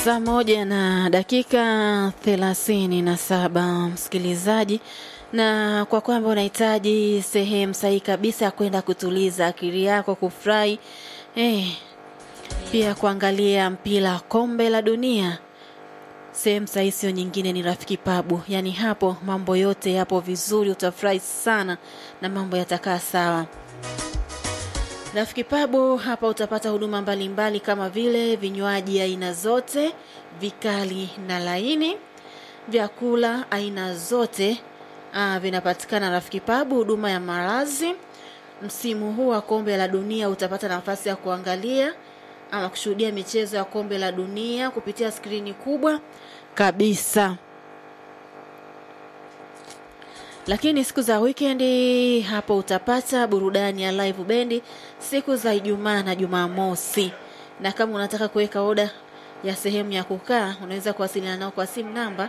Saa moja na dakika thelathini na saba msikilizaji, na kwa kwamba unahitaji sehemu sahihi kabisa ya kwenda kutuliza akili yako, kufurahi eh, pia kuangalia mpira kombe la dunia, sehemu sahihi sio nyingine, ni Rafiki Pabu. Yaani hapo mambo yote yapo vizuri, utafurahi sana na mambo yatakaa sawa. Rafiki Pabu hapa utapata huduma mbalimbali kama vile vinywaji aina zote, vikali na laini, vyakula aina zote ah, vinapatikana Rafiki Pabu. Huduma ya malazi, msimu huu wa kombe la dunia utapata nafasi ya kuangalia ama kushuhudia michezo ya kombe la dunia kupitia skrini kubwa kabisa lakini siku za wikendi hapo utapata burudani ya live bendi siku za Ijumaa na Jumamosi. Na kama unataka kuweka oda ya sehemu ya kukaa, unaweza kuwasiliana nao kwa simu namba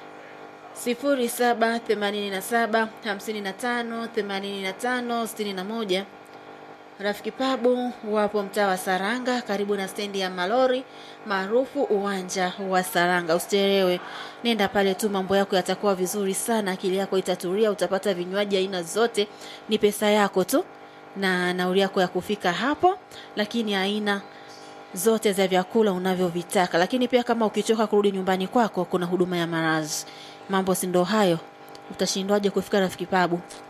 0787 55 85 61. Rafiki Pabu wapo mtaa wa Saranga karibu na stendi ya malori maarufu uwanja wa Saranga. Usichelewe, nenda pale tu, mambo yako yatakuwa vizuri sana, akili yako itatulia, utapata vinywaji aina zote, ni pesa yako tu na nauli yako ya kufika hapo, lakini aina zote za vyakula unavyovitaka. Lakini pia kama ukichoka kurudi nyumbani kwako, kuna huduma ya marazi. Mambo si ndo hayo? Utashindwaje kufika Rafiki Pabu?